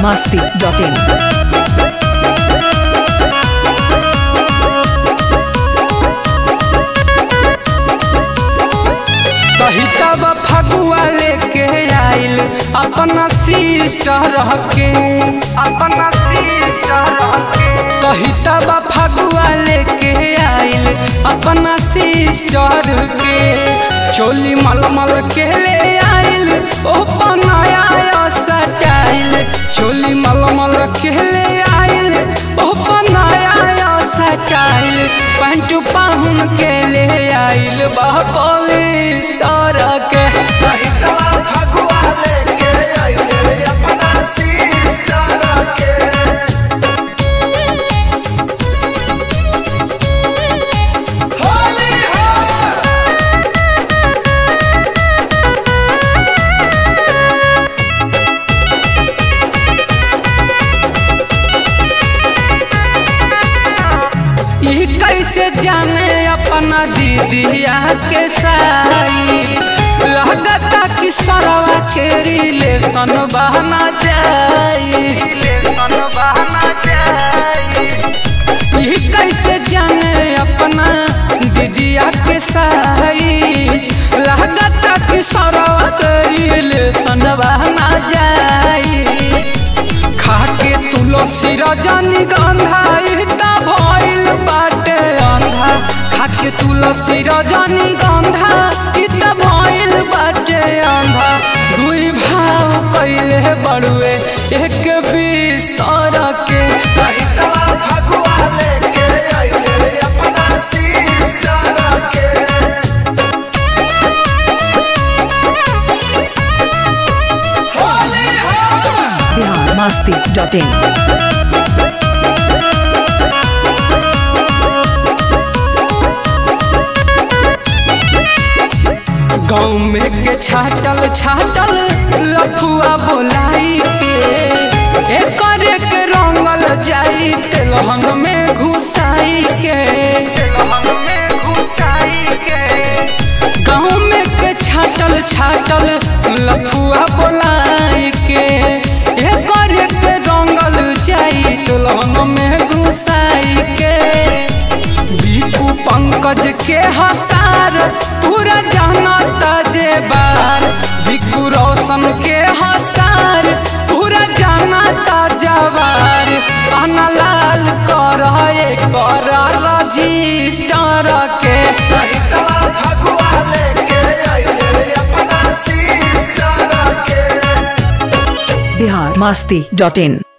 masti.in. कही तब फगुआ लेके आइल अपना सिस्टर के अपना सिस्टर के कही तब फगुआ लेके आइल अपना सिस्टर के चोली मलमल के ले आइल ओ बनाया सटाइल चोली मलमल के ले आइल ओ बनाया सटाइल पैंट पाहुन के ले आइल बा पॉलिस्टर के रहितवा फगुआ लेके आइले अपना सिस्टर के होली हो ई कैसे जाने अपना दीदिया के साई लगता कि सरवा के रिलेशन बहना जाई रिलेशन बहना जाई ई कैसे जाने अपना दीदिया के साई लगता कि सरवा के रिलेशन बहना जाई खाके तुलसी रजनी गंधा इता भइल बाटे अंधा खाके तुलसी रजनी गंधा इता भइल बाटे अंधा दुई भाव कइले बड़ुए एक बिस्तर के रहितवा फगुआ लेके आइले अपना सिस्टर के होली हो Bihar masti.in. गाँव में के छाटल छाटल लफुआ बोलाई के एकर के रंगल जाई तेलहन में घुसाई के तेलहन में घुसाई के गाँव में के छाटल छाटल लफुआ बोलाई के एकर के रंगल जाई तेलहन में घुसाई के बीकू पंकज के हसार पूरा जानता जे बार बीकू रोशन के हसार पूरा जानता जवार अनलाल कर कर रजिस्टर के रहितवा फगुआ लेके आइले अपना सिस्टर के Bihar masti.in.